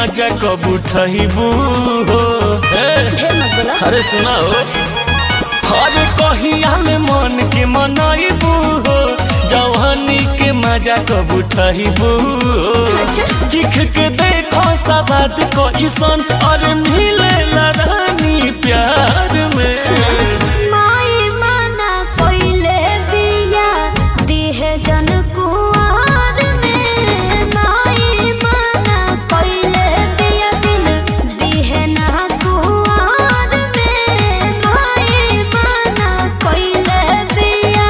मजा कब उठबू हो हे, ढेर मत बोला अरे सुनाओ अरे कहिया में मन के मनाइबू हो जवानी के मजा कब उठबू हो अच्छा। चिख के देखो सवाद को ईसन और मिले रानी प्यार में माई माना कोइले बिया दिहे जन कुआर में माई माना कोइले बिया दिल दिहे ना कुआर में माई माना कोइले बिया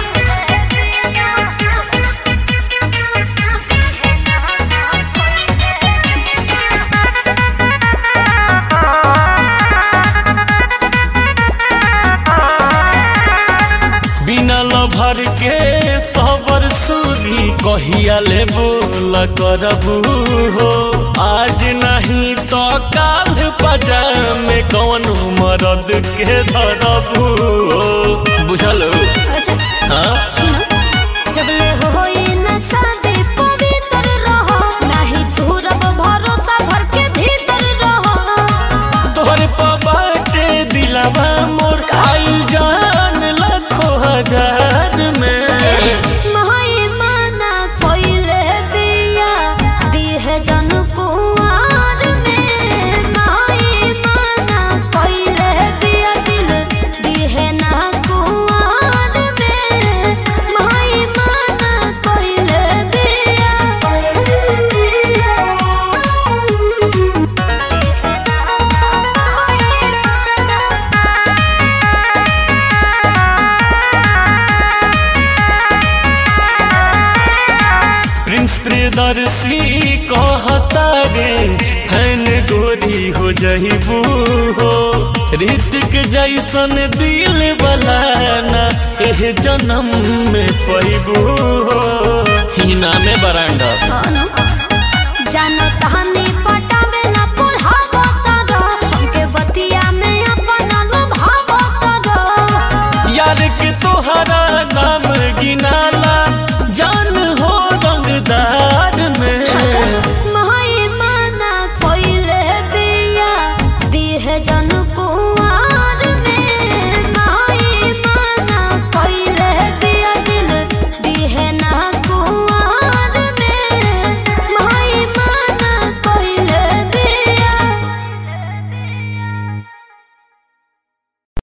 बिना लभर के सबर सूदी कहिया ले बोल करबू हो आज नहीं तो काल पजा में कौन मरद के धरबू हो बुझल अच्छा हाँ सुनो जबले होई न शादी पवित्र रहो नहीं तू रब भरोसा घर के भीतर रहो तोहरे पबाटे दिलावा मोर आइल जान लाखों हजार में माई माना कोइले बिया दिहे जन कुआर में माई माना कोइले बिया दिल दिहे ना कुआर में माई माना कोइले प्रिंस प्रियदर्शी कहता रे फैन गोरी हो जहिबू हो ऋतिक जैसन दिल बलाना एह जन्म में पैबू हो हिना में बरांडा जानो तहने